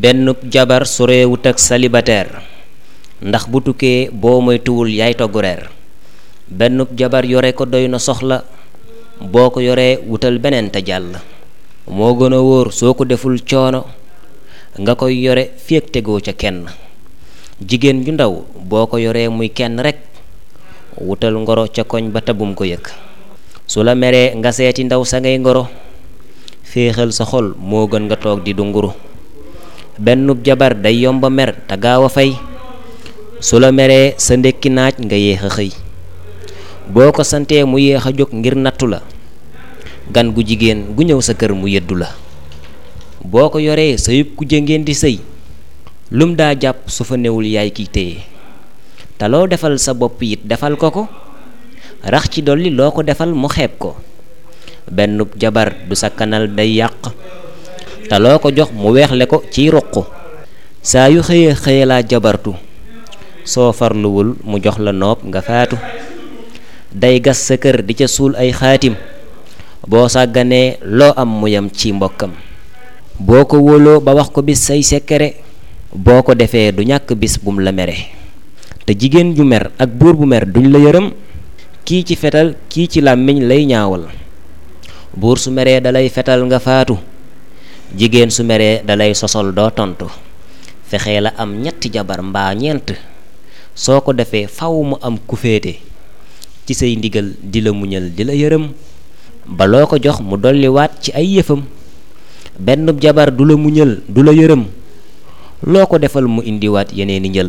benn jabar sorewut ak célibataire ndax bu tukkee boo moytuwul yaay togg reer benn jabar yore ko doy na soxla boo ko yoree wutal beneen te jàll moo gën a wóor soo ko deful coono nga koy yore féeg tegoo ca kenn jigéen ju ndaw boo ko yoree muy kenn rekk wutal ngoro ca koñ ba tabum ko yëg su la meree nga seeti ndaw sa ngay ngoro féexal sa xol moo gën nga toog di dunguru bennub jabar day yomba mer te gaaw a fay su la meree sa ndekki naaj nga yéex a xëy boo ko santee mu yéex a jóg ngir nattu la gan gu jigéen gu ñëw sa kër mu yëddu la boo ko yoree sa yëpp ku ngeen di sëy lum daa jàpp su fa newul yaay kiy téye te loo defal sa bopp it defal ko ko rax ci dolli loo ko defal mu xeeb ko benn jabar du sa kanal day yàq te loo ko jox mu weexle ko ciy ruq saa yu xëyee xëye laa jabartu soo farluwul mu jox la noob nga faatu day gas sa kër di ca suul ay xaatim boo sàgganee loo am mu yam ci mbokkam boo ko wóoloo ba wax ko bis say sekkere boo ko defee du ñàkk bis bum la mere te jigéen ju mer ak buur bu mer duñ la yërëm kii ci fetal kii ci làmmiñ lay ñaawal buur su meree dalay fetal nga faatu jigéen su meree dalay sosol doo tontu fexee la am ñetti jabar mbaa ñeent soo ko defee faw mu am ku féete ci say ndigal di la muñal di la yërëm ba loo ko jox mu dolliwaat ci ay yëfam benn jabar du la muñal du la yërëm loo ko defal mu indiwaat yeneeni njël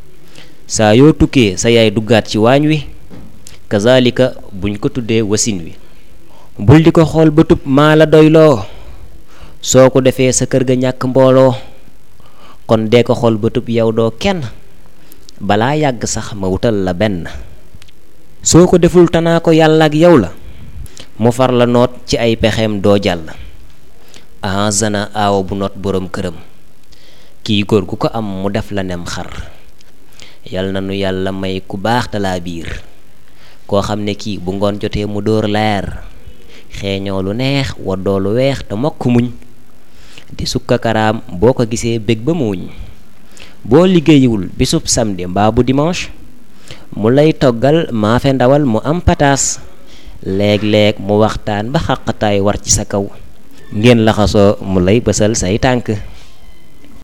saa yoo tukkee sa yaay duggaat ci waañ wi kazalika buñ ko tuddee wasin wi bul di ko xool ba tub maa la doyloo soo ko defee sa kër ga ñàkk mbooloo kon dee ko xool ba tub yow doo kenn balaa yàgg sax ma wutal la benn soo ko deful tanaa ko yàlla ak yow la mu far la noot ci ay pexeem doo jàll ahazana aawo bu noot boroom këram kii góor gu ko am mu def la nem xar yal na nu yàlla may ku baax talaa biir koo xam ne kii bu ngoon jotee mu dóor leer xeeñoo lu neex woddoo lu weex te mokk muñ di sukka karaam boo ko gisee bég ba muuñ boo liggéeyiwul bisub samedi mbaa bu dimanche mu lay toggal maafe ndawal mu am pataas léeg-léeg mu waxtaan ba xaqataay war ci sa kaw ngeen laxasoo mu lay bësal say tànk